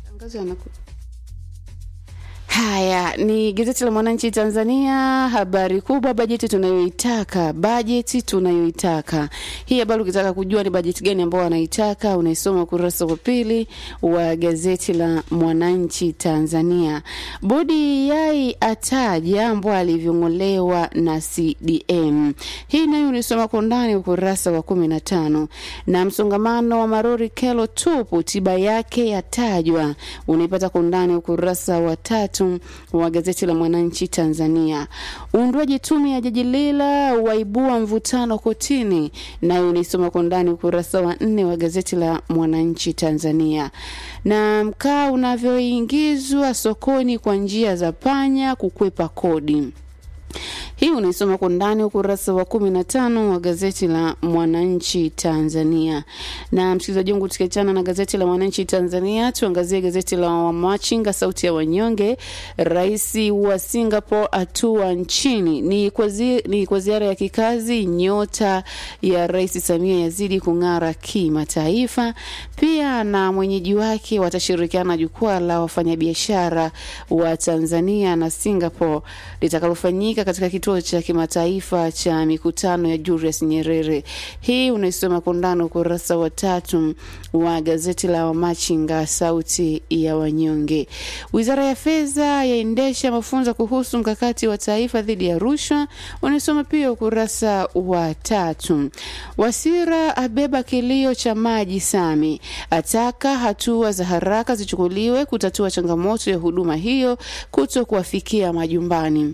Matangazo yanaku Haya ni gazeti la Mwananchi Tanzania. Habari kubwa, bajeti tunayoitaka, bajeti tunayoitaka. Hii habari ukitaka kujua ni bajeti gani ambayo wanaitaka, unaisoma ukurasa wa pili wa gazeti la Mwananchi Tanzania. Bodi yai ataja mbwa alivyong'olewa na CDM. Hii nayo unaisoma kwa undani ukurasa wa kumi na tano. Na msongamano wa marori kelo tupu, tiba yake yatajwa, unaipata kwa undani ukurasa wa tatu wa gazeti la Mwananchi Tanzania. Uundwaji tume ya jaji Lila waibua mvutano kotini, nayo unaisoma kwa undani ukurasa wa nne wa gazeti la Mwananchi Tanzania. Na mkaa unavyoingizwa sokoni kwa njia za panya kukwepa kodi hii unaisoma kwa ndani ukurasa wa kumi na tano wa gazeti la Mwananchi Tanzania. Na msikilizaji wangu, tukiachana na gazeti la Mwananchi Tanzania, tuangazie gazeti la Wamachinga, sauti ya wanyonge. Rais wa Singapore atua nchini ni kwa, zi, ni kwa ziara ya kikazi. Nyota ya Rais Samia yazidi kung'ara kimataifa. Pia na mwenyeji wake watashirikiana jukwaa la wafanyabiashara wa Tanzania na Singapore litakalofanyika katika kituo cha kimataifa cha mikutano ya Julius Nyerere. Hii unaisoma kwa undani ukurasa wa tatu wa gazeti la Wamachinga sauti ya wanyonge. Wizara ya Fedha yaendesha mafunzo kuhusu mkakati wa taifa dhidi ya rushwa, unaisoma pia ukurasa wa tatu. Wasira abeba kilio cha maji Sami, ataka hatua za haraka zichukuliwe kutatua changamoto ya huduma hiyo kuto kuwafikia majumbani.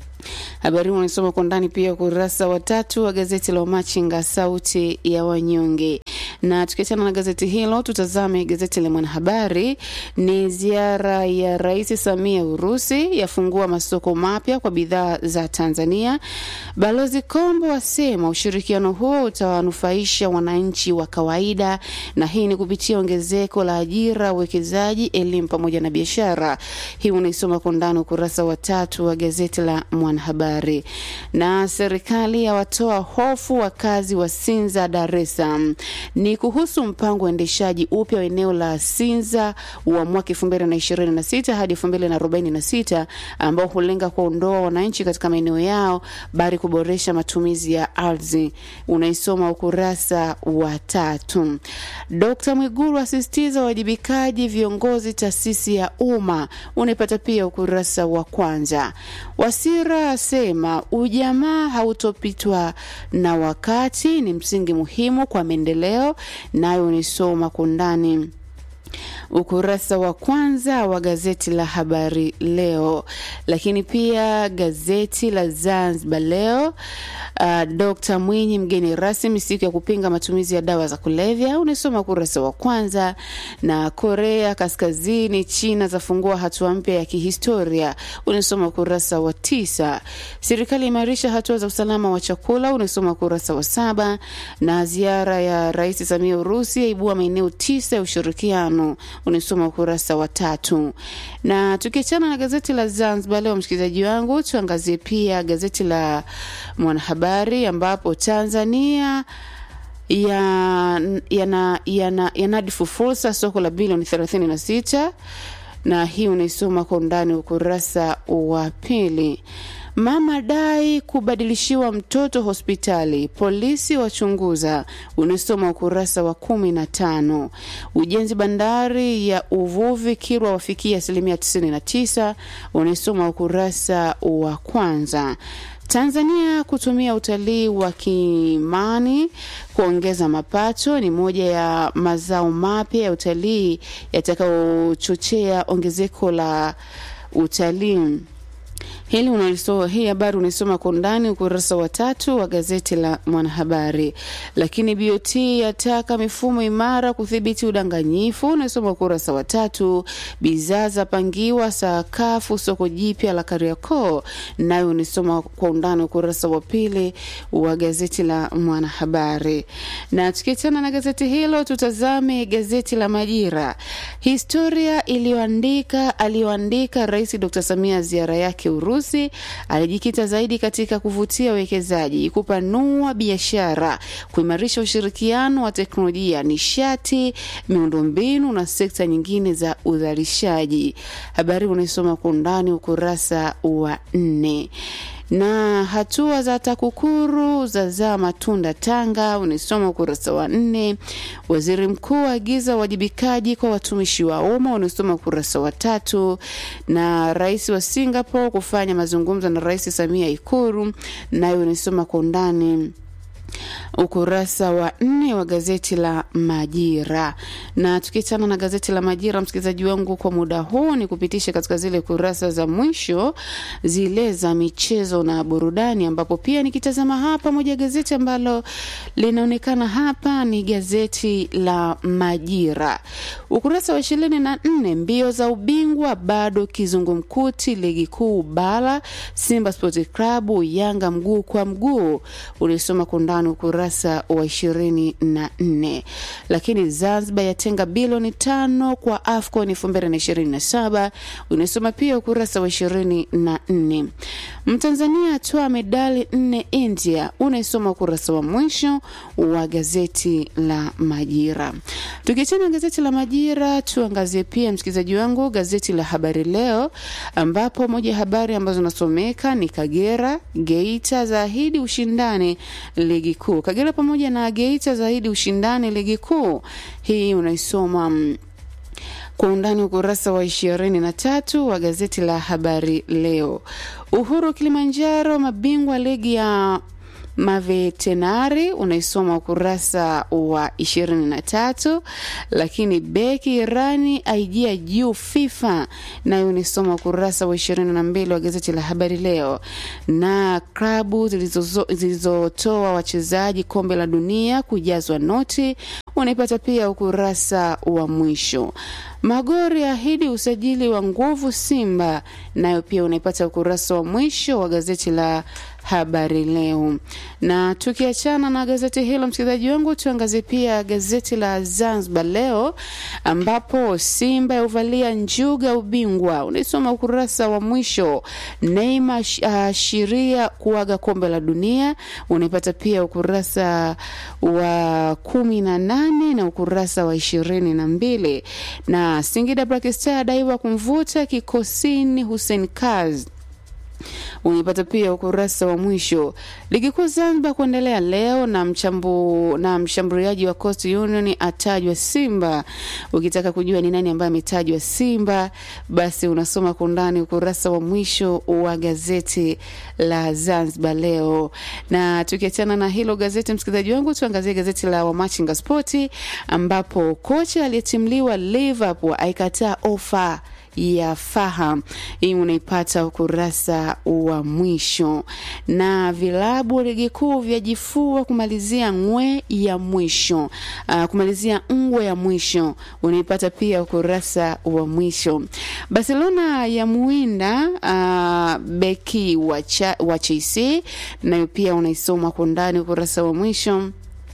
Habari hii unasoma kwa ndani pia ukurasa wa tatu wa gazeti la Wamachinga sauti ya wanyonge. Na tukiachana na gazeti hilo, tutazame gazeti la Mwanahabari. Ni ziara ya Rais Samia Urusi yafungua masoko mapya kwa bidhaa za Tanzania. Balozi Kombo asema ushirikiano huo utawanufaisha wananchi wa kawaida, na hii ni kupitia ongezeko la ajira, uwekezaji, elimu pamoja na biashara. Hii unaisoma kwa ndani ukurasa wa tatu wa gazeti la Mwanahabari. Na serikali yawatoa hofu wakazi wa Sinza, Dar es Salaam ni kuhusu mpango wa uendeshaji upya wa eneo la Sinza wa mwaka 2026 hadi 2046 ambao hulenga kuondoa wananchi katika maeneo yao bali kuboresha matumizi ya ardhi. Unaisoma ukurasa wa tatu. Dkt. Mwigulu asisitiza uwajibikaji viongozi taasisi ya umma. Unaipata pia ukurasa wa kwanza. Wasira asema ujamaa hautopitwa na wakati, ni msingi muhimu kwa maendeleo nayo unisoma kwa undani ukurasa wa kwanza wa gazeti la Habari Leo. Lakini pia gazeti la Zanzibar Leo, uh, Dr. Mwinyi mgeni rasmi siku ya kupinga matumizi ya dawa za kulevya, unasoma ukurasa wa kwanza. Na Korea Kaskazini, China zafungua hatua mpya ya kihistoria, unasoma ukurasa wa tisa. Serikali imarisha hatua za usalama wa chakula, unasoma ukurasa wa saba. Na ziara ya Rais Samia Urusi yaibua maeneo tisa ya ushirikiano unasoma ukurasa wa tatu. Na tukiachana na gazeti la Zanzibar Leo, msikilizaji wangu, tuangazie pia gazeti la Mwanahabari ambapo Tanzania yanadifu ya, ya ya fursa soko la bilioni 36 na hii unaisoma kwa undani ukurasa wa pili. Mama dai kubadilishiwa mtoto hospitali, polisi wachunguza, unasoma ukurasa wa kumi na tano. Ujenzi bandari ya uvuvi Kilwa wafikia asilimia 99, unasoma ukurasa wa kwanza. Tanzania kutumia utalii wa kimani kuongeza mapato ni moja ya mazao mapya ya utalii yatakayochochea ongezeko la utalii. Hili unalisoma, hii habari unaisoma kwa undani ukurasa wa tatu wa gazeti la Mwanahabari. Lakini BOT yataka mifumo imara kudhibiti udanganyifu, unaisoma ukurasa wa tatu. Bidhaa zapangiwa sakafu soko jipya la Kariakoo, nayo unaisoma kwa undani ukurasa wa pili wa gazeti la Mwanahabari. Na tukiachana na gazeti hilo, tutazame gazeti la Majira, historia iliyoandika aliyoandika Rais Dr. Samia ziara yake Urusi alijikita zaidi katika kuvutia wawekezaji, kupanua biashara, kuimarisha ushirikiano wa teknolojia, nishati, miundombinu na sekta nyingine za uzalishaji. Habari unaisoma kwa undani ukurasa wa nne na hatua za TAKUKURU zazaa matunda Tanga, unaisoma ukurasa wa nne. Waziri mkuu aagiza uwajibikaji kwa watumishi wa umma, unaisoma ukurasa wa tatu. Na rais wa Singapore kufanya mazungumzo na Rais Samia Ikulu, nayo unaisoma kwa undani ukurasa wa nne wa gazeti la Majira. Na tukiachana na gazeti la Majira, msikilizaji wangu, kwa muda huu ni kupitisha katika zile kurasa za mwisho zile za michezo na burudani, ambapo pia nikitazama hapa moja gazeti ambalo linaonekana hapa ni gazeti la Majira, ukurasa wa ishirini na nne mbio za ubingwa bado kizungumkuti, ligi kuu bara, Simba Sports Club Yanga mguu kwa mguu, ulisoma kwa undani ukurasa wa ishirini na nne. Lakini Zanzibar yatenga bilioni tano kwa AFCON elfu mbili na ishirini na saba unasoma pia ukurasa wa ishirini na nne. Mtanzania atoa medali nne India, unaisoma ukurasa wa mwisho wa gazeti la Majira. Tukiachana gazeti la Majira, tuangazie pia msikilizaji wangu gazeti la Habari Leo, ambapo moja ya habari ambazo nasomeka ni Kagera Geita zaahidi ushindani ligi kuu. Kagera pamoja na Geita zaidi ushindani ligi kuu. Hii unaisoma mm, kwa undani ukurasa wa ishirini na tatu wa gazeti la Habari Leo. Uhuru Kilimanjaro mabingwa ligi ya mavetenari unaisoma ukurasa wa ishirini na tatu lakini beki Irani aijia juu FIFA nayo unaisoma ukurasa wa ishirini na mbili wa gazeti la habari leo. Na klabu zilizozo- zilizotoa wachezaji kombe la dunia kujazwa noti unaipata pia ukurasa wa mwisho. Magori ahidi usajili wa nguvu Simba, nayo pia unaipata ukurasa wa mwisho wa gazeti la habari leo. Na tukiachana na gazeti hilo, msikilizaji wangu, tuangazie pia gazeti la Zanzibar Leo, ambapo Simba yauvalia njuga ubingwa, unaisoma ukurasa wa mwisho. Neymar ashiria kuaga kombe la dunia, unaipata pia ukurasa wa kumi na nane na ukurasa wa ishirini na mbili na Singida Black Star adaiwa kumvuta kikosini Hussein Kaz unaipata pia ukurasa wa mwisho. Ligi kuu Zanzibar kuendelea leo na mchambu, na mshambuliaji wa Coast Union atajwa Simba. Ukitaka kujua ni nani ambaye ametajwa Simba, basi unasoma kwa undani ukurasa wa mwisho wa gazeti la Zanzibar leo. Na tukiachana na hilo gazeti, msikilizaji wangu, tuangazie gazeti la Wamachinga Spoti ambapo kocha aliyetimliwa Liverpool aikataa ofa ya Faha. Hii unaipata ukurasa wa mwisho. Na vilabu ligi kuu vyajifua kumalizia ngwe ya mwisho, uh, kumalizia ngwe ya mwisho unaipata pia ukurasa wa mwisho. Barcelona ya muinda uh, beki wa, cha, wa Chelsea nayo pia unaisoma kwa ndani ukurasa wa mwisho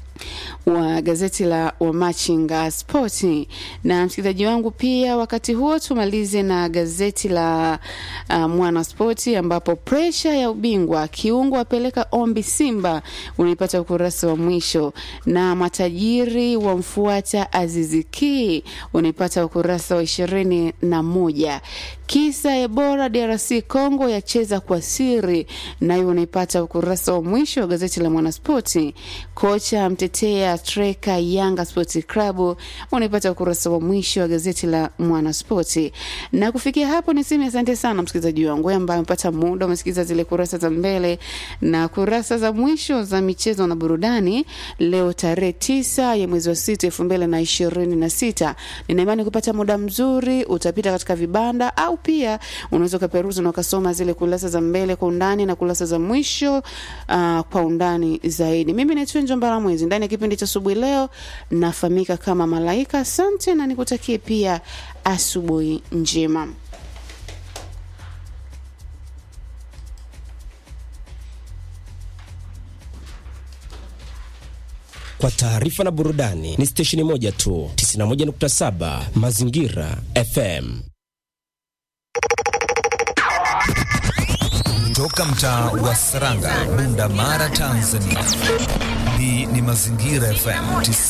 wa gazeti la Wamachinga Spoti. Na msikilizaji wangu, pia wakati huo tumalize na gazeti la uh, Mwana Spoti ambapo presha ya ubingwa kiungo apeleka ombi Simba, unaipata ukurasa wa mwisho, na matajiri wamfuata Aziziki, unaipata ukurasa wa ishirini na moja. Kisa Ebola DRC Congo yacheza kwa siri, nayo unaipata ukurasa wa mwisho wa gazeti la Mwanaspoti. Kocha mtetea treka Yanga Sports Club unaipata ukurasa wa mwisho wa gazeti la Mwanaspoti. Na kufikia hapo niseme asante sana msikilizaji wangu wewe ambaye umepata muda umesikiliza zile kurasa za mbele na kurasa za mwisho za michezo na burudani leo tarehe tisa ya mwezi wa sita elfu mbili na ishirini na sita. Nina imani kupata muda mzuri utapita katika vibanda au pia unaweza ukaperuzi na ukasoma zile kurasa za mbele kwa undani na kurasa za mwisho uh, kwa undani zaidi. Mimi naitwa Njombara Mwezi ndani ya kipindi cha asubuhi leo, nafahamika kama Malaika. Asante na nikutakie pia asubuhi njema. Kwa taarifa na burudani ni stesheni moja tu, 91.7 Mazingira FM. Toka mtaa wa Saranga, Bunda Mara, Tanzania. Hii ni Mazingira FM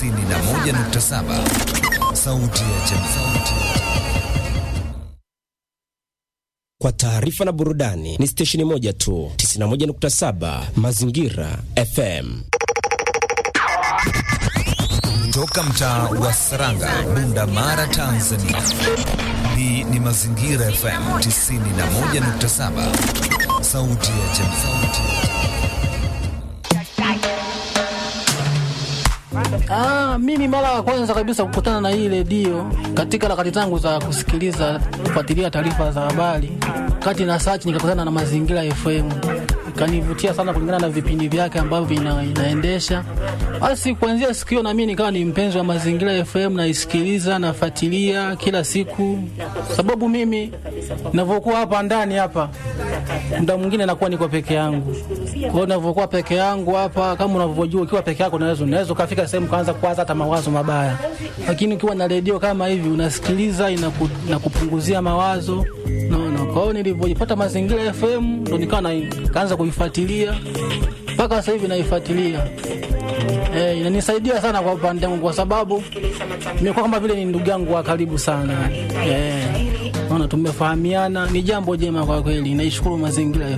91.7, sauti ya jamii. Kwa taarifa na burudani ni stesheni moja tu, 91.7 Mazingira FM. Toka mtaa wa Saranga, Bunda Mara, Tanzania. Hii ni Mazingira FM 91.7, sauti ya jamii. Ah, mimi mara ya kwanza kabisa kukutana na hii redio katika harakati zangu za kusikiliza kufuatilia taarifa za habari, kati na search nikakutana na Mazingira FM, ikanivutia sana kulingana na vipindi vyake ambavyo ina, inaendesha. Basi kuanzia siku hiyo na mimi nikawa ni mpenzi wa Mazingira FM, naisikiliza nafuatilia kila siku, sababu mimi ninavyokuwa hapa ndani hapa muda mwingine nakuwa niko peke yangu. Kwa hiyo ninavyokuwa peke yangu hapa, kama unavyojua, ukiwa peke yako unaweza unaweza ukafika sehemu kaanza kuwaza hata mawazo mabaya, lakini ukiwa na redio kama hivi unasikiliza, inaku, inakupunguzia mawazo naona. Kwa hiyo nilivyojipata Mazingira FM ndo nikawa na kaanza kuifuatilia mpaka sasa hivi naifuatilia. Eh, inanisaidia sana kwa upande wangu kwa sababu nimekuwa kama vile ni ndugu yangu wa karibu sana. Eh, naona tumefahamiana, ni jambo jema kwa kweli. Naishukuru Mazingira